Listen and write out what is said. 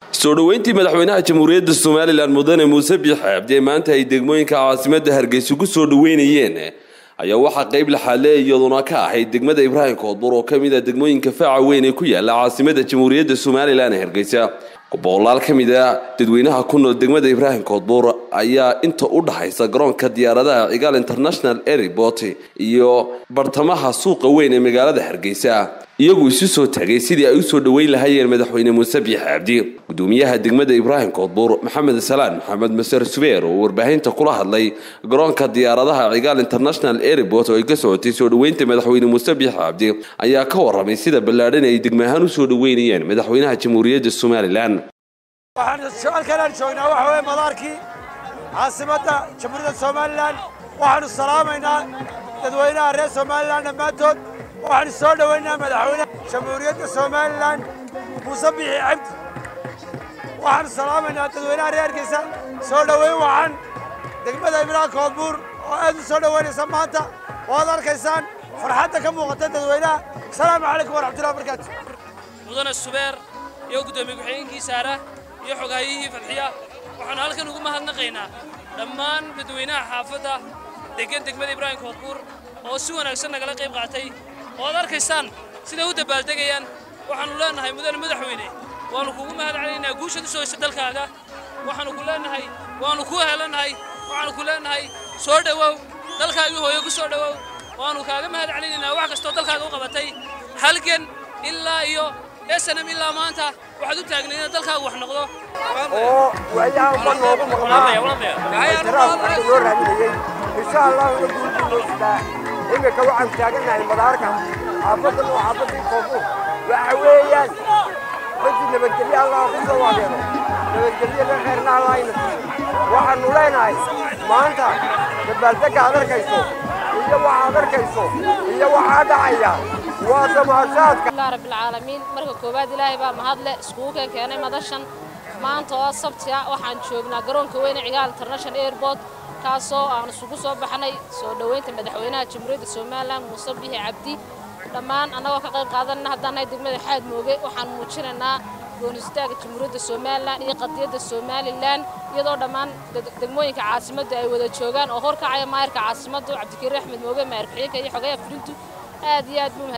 soo dhoweyntii madaxweynaha jamhuuriyadda somalilan mudane muuse biix cabdi ee maanta ay degmooyinka caasimadda hargeysa ku soo dhoweynayeen ayaa waxaa qayb laxaale iyaduna ka ahayd degmada ibraahim koodbur oo ka mid a degmooyinka faaca weyn ee ku yaala caasimadda jamhuuriyadda somalilan ee hargeysa boqolaal ka mid a dadweynaha ku nool degmada ibraahim koodbuur ayaa inta u dhaxaysa garoonka diyaaradaha cigaal international airport iyo bartamaha suuqa weyn ee magaalada hargeysa iyagu isu soo tagay sidii ay usoo dhoweyn lahaayeen madaxweyne muuse biix cabdi gudoomiyaha degmada ibraahim koodbuur maxamed salaan maxamed maser subeer oo warbaahinta kula hadlay garoonka diyaaradaha cigaal international airport oo ay ka socotay soo dhoweynta madaxweyne muuse biix cabdi ayaa ka waramay sida ballaadhan ay degma ahaan usoo dhoweynayeen madaxweynaha jamhuuriyadda somalilan waxaanu halkanaan joognaa waxa weye madaarkii caasimadda jamhuuriyadda somalilan waxaanu salaamaynaa dadweynaha reer somalilan dhammaantood waxaanu soo dhowaynayaa madaxweynaha jamhuuriyadda somalilan muuse bixi cabdi waxaanu salaamaynaa dadweynaha reer hargeysa soo dhoweyn waxaan degmada ibraahim koodbuur oo aad u soo dhoweynaysa maanta waad arkaysaan farxadda ka muuqata dadweynaha asalaamu calaykum waraxmatullahi wabarakaatu mudane subeer iyo guddoomiye ku-xigeenkii saara iyo xogaayihii fadxiya waxaanu halkan ugu mahadnaqaynaa dhammaan dadweynaha xaafadda degan degmada ibraahim koodbuur oo si wanaagsan nagala qayb qaatay oo ad arkaysaan siday u dabaaldegayaan waxaannu leennahay mudane madaxweyne waannu kugu mahad celinaynaa guushaad u soo hesha dalkaaga waxaannu ku leennahay waannu ku helannahay waxaannu ku leennahay soo dhowow dalkaagii hooyo ku soo dhowow waannu kaaga mahad celinaynaa wax kastoo dalkaaga u qabatay halgan ilaa iyo snm ilaa maanta waxaad u taagnayd inaad dalkaaga wax noqdo oo waayahan ba noogu maqnaa ixtiraafka loo raadinayey insha allahu ina guulkii noo sidaa iminka waxaan taagannahay madaarka xaafaddan oo xaafaddii koonfur waxa weeyaan dadii nabadgelye allah ku soo waadeeno nabadgelye la kheerna allah ina siiyo waxaannu leenahay maanta dabaaldegga aad arkayso iyo waxaad arkayso iyo waxaa dhacaya waa damaashaadka alhamdulilah rabbilcaalamiin marka koowaad ilaahay baa mahadle iskugu keen keenay madashan maanta oo sabti ah waxaan joognaa garoonka weyne cigaal international airport kaasoo aan isugu soo baxnay soo dhoweynta madaxweynaha jamhuuriyadda somalilan muuse bixi cabdi dhammaan annagoo ka qayb qaadanna haddaan nahay degmada xaad mooge waxaan muujinaynaa goonistaagga jamhuuriyadda somalilan iyo qadiyadda somalilan iyadoo dhammaan degmooyinka caasimadda ay wada joogaan oo horkacaya maayarka caasimaddu cabdikariin axmed mooge maayar ku-xigeenka iyo xogeeya fulintu aad iyo aad buu